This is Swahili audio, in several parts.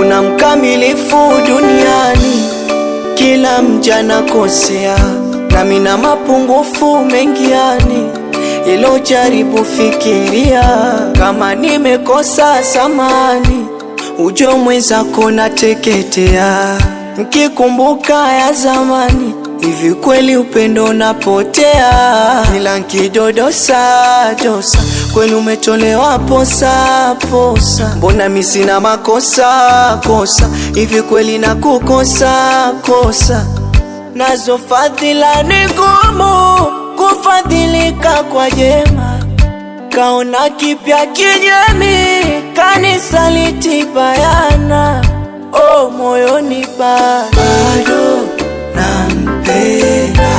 hakuna mkamilifu duniani, kila mja nakosea, nami na mapungufu mengi yani ilo jaribu fikiria, kama nimekosa samani, ujo mwenzako nateketea, nkikumbuka ya zamani, hivi kweli upendo unapotea, ila nkidodosa dosa, kweli umetolewa posa posa, mbona mi sina makosa kosa, hivi kweli nakukosa kosa, nazo fadhila ni ngumu kufadhilika kwa jema, kaona kipya kinyemi, kanisa litibayana, oh moyoni bado nampenda,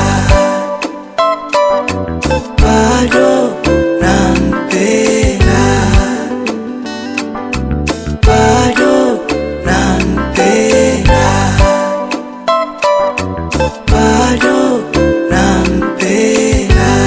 bado nampenda, bado nampenda, bado nampenda.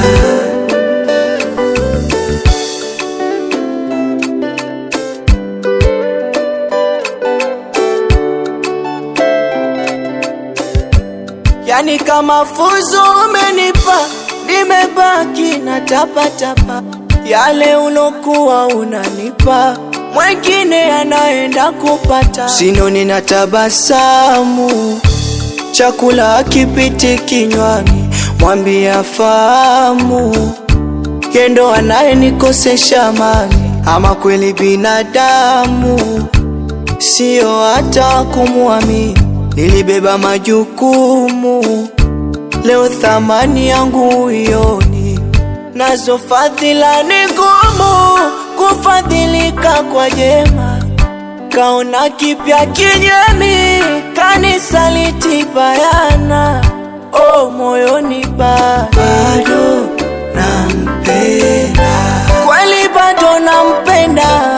Yani kama fuzo umenipa, nimebaki na tapatapa yale ulokuwa unanipa, mwengine anaenda kupata. Sinoni na tabasamu, chakula akipiti kinywani, mwambia fahamu, yendo anayenikosesha amani, ama kweli binadamu sio hata kumwamini nilibeba majukumu, leo thamani yangu ioni, nazo fadhila ni ngumu kufadhilika kwa jema, kaona kipya kinyemi, kanisa litibayana, oh moyoni bado nampenda, kweli bado nampenda,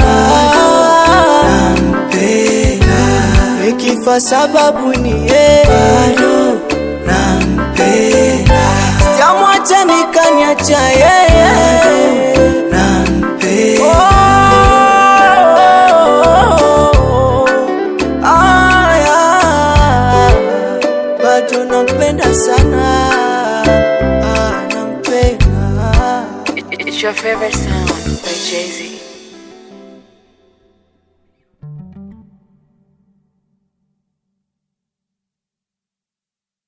nikifa sababu ni yeye, bado nampenda, sijamwacha nikaniacha yeye, nampenda. Oh, aya, bado nampenda sana, ah, nampenda It's your favorite sound by Jay Z.